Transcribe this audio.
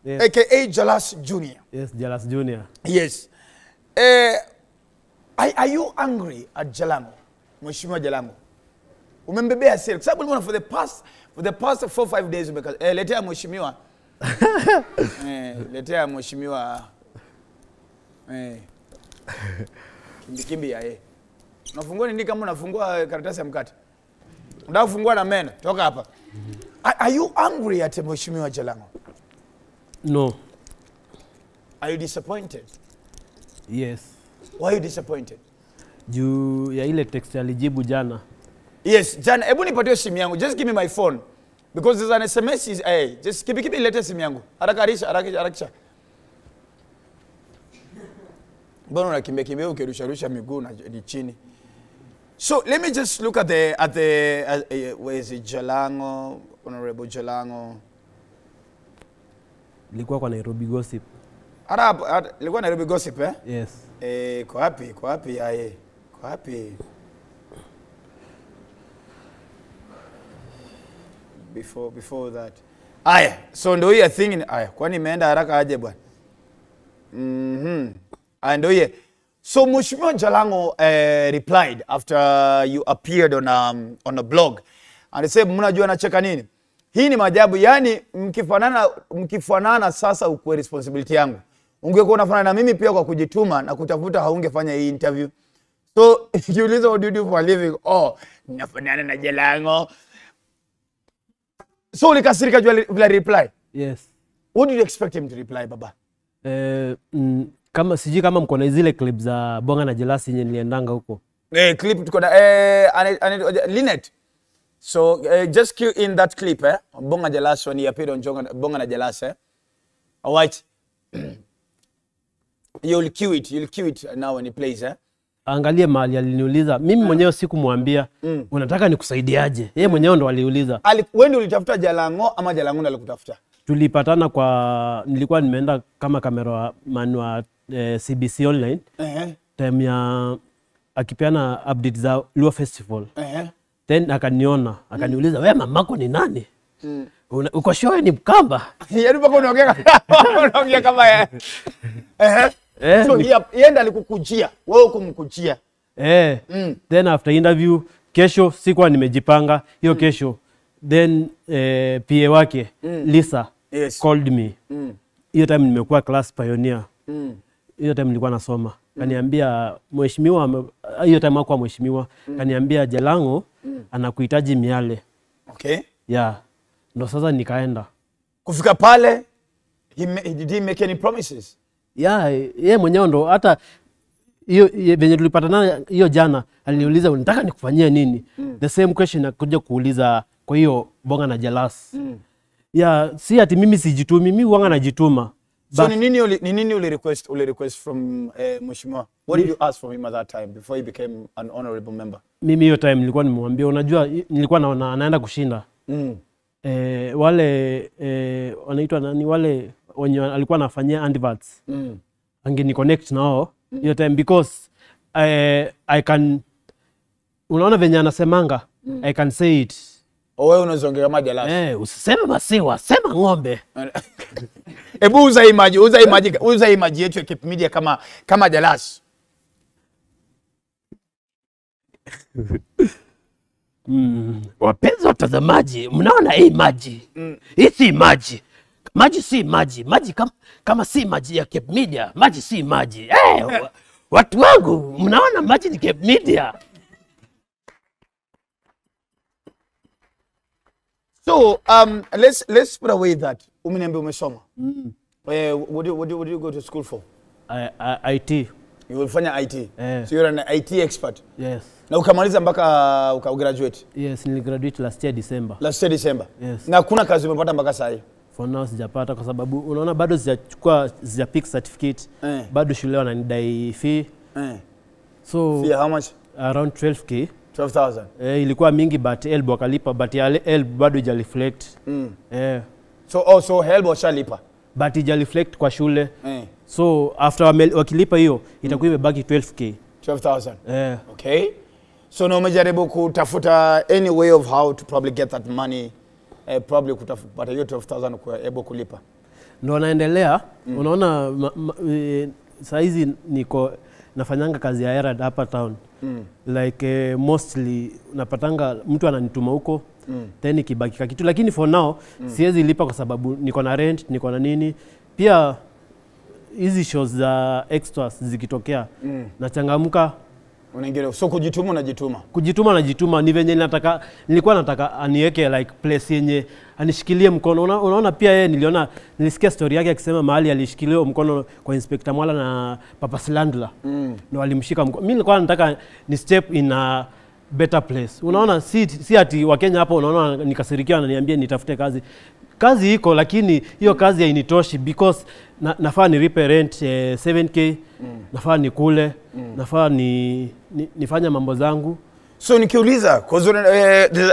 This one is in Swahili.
Yes. aka Jalas Junior. Yes, Jalas Junior. Yes. Eh, are, are you angry at Jalango? Mheshimiwa Jalango. Umembebea hasira kwa sababu nimeona for the past for the past four five days umeka eh, letea mheshimiwa. eh, letea mheshimiwa eh. Kimbi kimbi ya eh. Unafungua nini kama unafungua karatasi ya mkate? Unataka kufungua na meno. Toka hapa. Are, are you angry at mheshimiwa Jalango? No. Are you disappointed? Yes. Why are you disappointed? Juu ya ile text alijibu jana. Yes, jana, hebu nipatie simu yangu. Just give me my phone. Because there's an SMS is hey, just kipi kipi lete simu yangu. Haraka harisha, haraka harakisha. Mbona unakimbia kimbia ukirusha rusha miguu na ni chini. So let me just look at the at the at, uh, where is it Jalango, Honorable Jalango. Ilikuwa kwa Nairobi Gossip. Hata hapo hata- ilikuwa Nairobi gossip eh? Yes. Eh, kwa wapi? Kwa wapi aye? Kwa wapi? Before before that. Aya, so ndio hiyo thing ni aya, kwani imeenda haraka aje bwana? Mhm. Aya ndio hiyo. So Mheshimiwa Jalango uh, replied after you appeared on um, on a blog. And said mnajua nacheka nini? Hii ni maajabu, yani mkifanana mkifanana sasa ukwe responsibility yangu. Ungekuwa unafanana na mimi pia kwa kujituma na kutafuta haungefanya hii interview. So kiuliza what do you do for a living? Oh, nafanana na Jalango. So ulikasirika juu ya vile reply. Yes. What did you expect him to reply baba? Eh, mm, kama sijui kama mko na zile clip za Bonga na Jelasi yenye niliendanga huko. Eh, clip tuko na eh, ane, ane, Linet. So eh, just cue in that clip eh. Bonga Jalas when he appeared on Jonga, Bonga na Jalas eh. All right. you'll cue it. You'll cue it now when he plays eh. Angalie mahali aliniuliza. Mimi mwenyewe sikumwambia unataka nikusaidiaje. Yeye mwenyewe ndo aliuliza. Ali, wewe ndio ulitafuta Jalango ama Jalango ndiye alikutafuta? Tulipatana kwa nilikuwa nimeenda kama cameraman wa eh, CBC online Eh. time ya akipeana update za Luo Festival. Eh. Then akaniona, akaniuliza wewe mamako ni nani? Una, uko sure ni Mkamba? Yaani mpaka unaongea kama unaongea kama eh. Eh. Eh, So ni- yeye yeye ndiye alikukujia, wewe ukumkujia. Eh, then after interview kesho sikuwa nimejipanga hiyo kesho then eh, PA wake Lisa Yes. called me hiyo time nimekuwa class pioneer Mm. hiyo time nilikuwa nasoma kaniambia mheshimiwa ame- hiyo time hakuwa mheshimiwa kaniambia Jalango anakuhitaji miale Okay. ya ndo sasa nikaenda Kufika pale he, ma- did he make any promises? ya ye mwenyewe ndo hata hiyo ye- venye tulipatana hiyo jana aliniuliza unataka nikufanyia nini the same question akuja kuuliza kwa hiyo bonga na jalas ya si ati mimi sijitumi mi wanga najituma So But- ni nini uli, ni nini uli request uli request from eh, mheshimiwa? What did you ask from him at that time before he became an honorable member? mimi hiyo time nilikuwa nimemwambia unajua i- nilikuwa naona anaenda kushinda Mm. eh, wale eh, wanaitwa nani wale wenye alikuwa anafanyia adverts Mm. angeni connect nao hiyo time because eh, I can unaona venye anasemanga I can say it O wewe unazoongea kama jalasi. eh, usiseme masiwa sema ng'ombe Hebu uza hii maji, uza hii maji, uza hii maji yetu ya Cape Media kama kama jalasi. wapenzi watazamaji mnaona hii maji hii si maji maji si maji maji kama, kama si maji ya Cape Media maji si maji eh, wa, watu wangu mnaona maji ni Cape Media So um, let's let's put away that. Umeniambia umesoma. Eh, what do what do what do you go to school for? I, I, IT You will fanya IT. Eh. So you're an IT expert. yes Na ukamaliza mpaka ukagraduate yes niligraduate last year December last year December. Yes. Na hakuna kazi umepata mpaka saa hii. for now sijapata kwa sababu unaona bado sijachukua sija pick certificate Eh. bado shule wananidai fee Eh. so Fee how much? around 12k 12,000. eh, ilikuwa mingi but elb wakalipa but ya elb bado ija reflect Mm. eh, So also help washalipa. but ija reflect kwa shule Eh. so after wame, wakilipa hiyo itakuwa imebaki 12k 12,000. eh, Okay. So na umejaribu kutafuta any way of how to probably get that money eh, probably kutafuta hiyo 12,000 kuwa able kulipa. ndo naendelea unaona ma, ma, e, sahizi niko nafanyanga kazi ya Herald hapa town Mm. like eh, mostly napatanga mtu ananituma huko mm. then ikibakika kitu lakini for now mm. siwezi lipa kwa sababu niko na rent niko na nini pia hizi shows za extras zikitokea Mm. nachangamka Unaingia so kujituma unajituma. kujituma najituma ni venye nataka nilikuwa nataka aniweke like place yenye anishikilie mkono Una, unaona pia yeye niliona nilisikia story yake akisema mahali alishikilia mkono kwa inspector Mwala na Papa Slandla Mm. ndo alimshika mkono. Mimi nilikuwa nataka ni step in a better place. Unaona, si, si ati Wakenya hapo unaona nikasirikia wananiambia nitafute kazi. Kazi iko lakini hiyo kazi hainitoshi because na, nafaa nilipe rent eh, 7k nafaa nikule nafaa ni, ni, nifanye mambo zangu So nikiuliza 'cause una- eh,